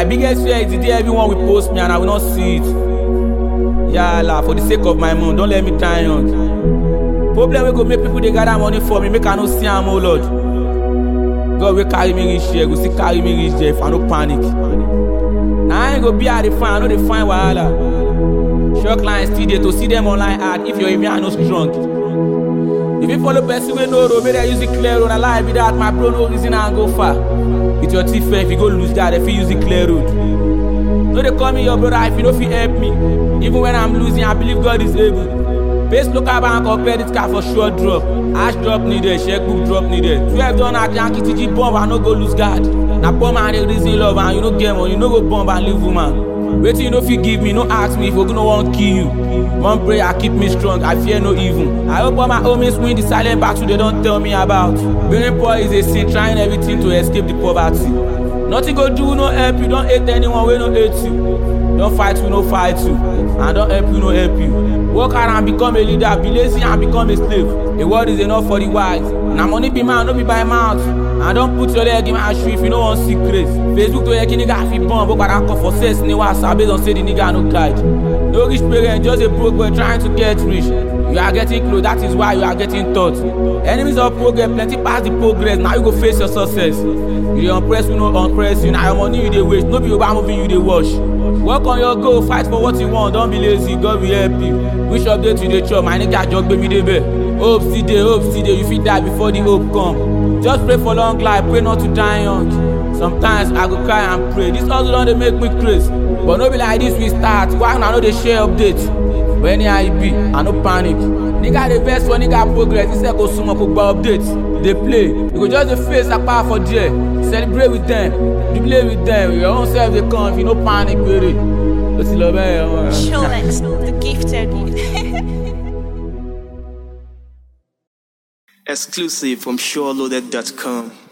My biggest fear is the day everyone will post me and I will not see it. Yala, for the sake of my mom, don't let me die young. Problem wey go make people dey gather money for me, make I no see am, oh Lord. God wey carry me reach here, go still carry me reach there if I no panic. Na I go be I dey find, I no dey find wahala. Sure clients still dey to see them online ad if your email no strong. If you follow person wey no road, make dem use the clear road. Na lie be that, my bro no reason am go far. With your thief friend, if you go lose that, dem fit use the clear road. No dey call me your brother if you no fit help me. Even when I'm losing, I believe God is able. Base local bank or credit card for sure drop. Ash drop needed, checkbook drop needed. Twelve don at Yankee TG bomb, I no go lose guard. Na poor man dey reason love and you no get money, you no go bomb and leave woman. Wetin you no fit give me, no ask me if Ogun wan kill you. One prayer keep me strong, I fear no evil. I hope all my homies win the silent battle they don tell me about. Being poor is a sin, trying everything to escape the poverty. Nothing go do no help you, don't hate anyone wey no hate you. Don't fight who no fight you, and don't help you no help you. Work hard and become a leader, be lazy and become a slave. A word is enough for the wise. Na money be man, no be by mouth. And don't put your leg in my shoe if you no wan see grace. Facebook to yẹ kí nigga fi born, bó padà kọ for sex ní WhatsApp based on say the nigga no guide. No rich parent, just a broke boy trying to get rich. You are getting close, that is why you are getting taught. Enemies of progress, plenty pass the progress, now you go face your success. You dey unpress you no unpress you, na your money you dey waste, no be Yoruba movie you dey watch. Work on your goal, fight for what you want, don't be lazy, God will help you. Which update you dey chop, my nigga just gbé mi débẹ̀. Hope still dey, hope still dey, you fit die before the hope come. Just pray for long life, pray not to die young. Sometimes I go cry and pray, this hustle don dey make me craze. But no be like this we start, why una no dey share update? But anyhow e be, I no panic. Nigga dey vex for nigga progress, instead go sumo kó gba update. Dey play, you go just dey face apá for there. Celebrate with them, jubilate with them, your own self dey come if you no panic péré. Ó ti lọ bẹ́ẹ̀ ọmọ. Sholex, the gifted. Exclusive from SureLoaded.com.